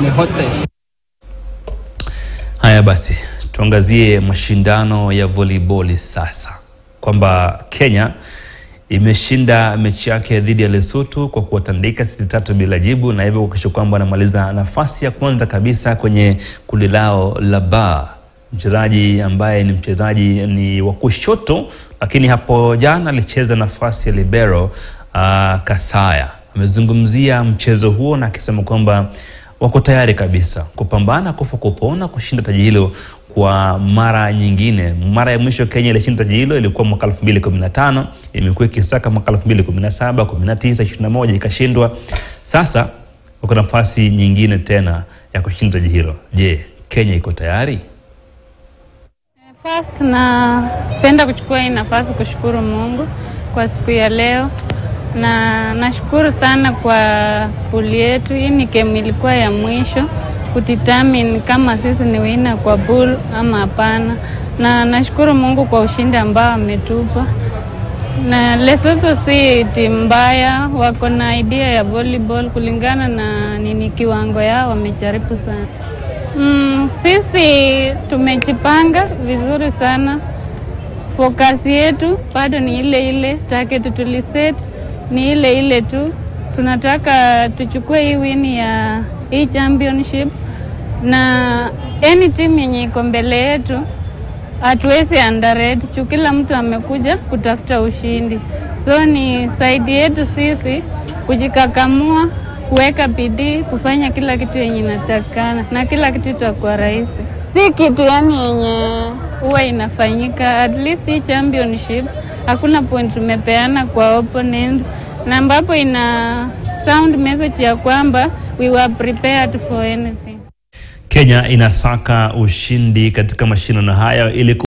in a hot place. Haya basi, tuangazie mashindano ya volleyball sasa, kwamba Kenya imeshinda mechi yake dhidi ya Lesotho kwa kuwatandika seti tatu bila jibu, na hivyo kuhakikisha kwamba wanamaliza nafasi ya kwanza kabisa kwenye kundi lao la ba. Mchezaji ambaye ni mchezaji ni wa kushoto, lakini hapo jana alicheza nafasi ya libero uh, Kasaya amezungumzia mchezo huo na akisema kwamba wako tayari kabisa kupambana kufa kupona kushinda taji hilo kwa mara nyingine. Mara ya mwisho Kenya ilishinda taji hilo ilikuwa mwaka 2015, imekuwa ikisaka mwaka 2017, 19, 21 ikashindwa. Sasa wako nafasi nyingine tena ya kushinda taji hilo. Je, Kenya iko tayari? First napenda kuchukua hii nafasi kushukuru Mungu kwa siku ya leo, na nashukuru sana kwa puli yetu. Hii ni game ilikuwa ya mwisho kudetermine kama sisi ni wina kwa pool ama hapana, na nashukuru Mungu kwa ushindi ambao ametupa. Na Lesotho si timu mbaya, wako na idea ya volleyball kulingana na nini kiwango yao, wamejaribu sana. Mm, sisi tumejipanga vizuri sana. Focus yetu bado ni ile ile, target tuliset ni ile ile tu. Tunataka tuchukue hii win ya hii championship, na any team yenye iko mbele yetu hatuwezi underrate juu kila mtu amekuja kutafuta ushindi, so ni saidi yetu sisi kujikakamua kuweka bidii kufanya kila kitu yenye inatakikana na kila kitu itakuwa rahisi. Si kitu yani yenye huwa inafanyika. At least hii championship hakuna point tumepeana kwa opponent, na ambapo ina sound message ya kwamba we were prepared for anything. Kenya inasaka ushindi katika mashindano hayo ili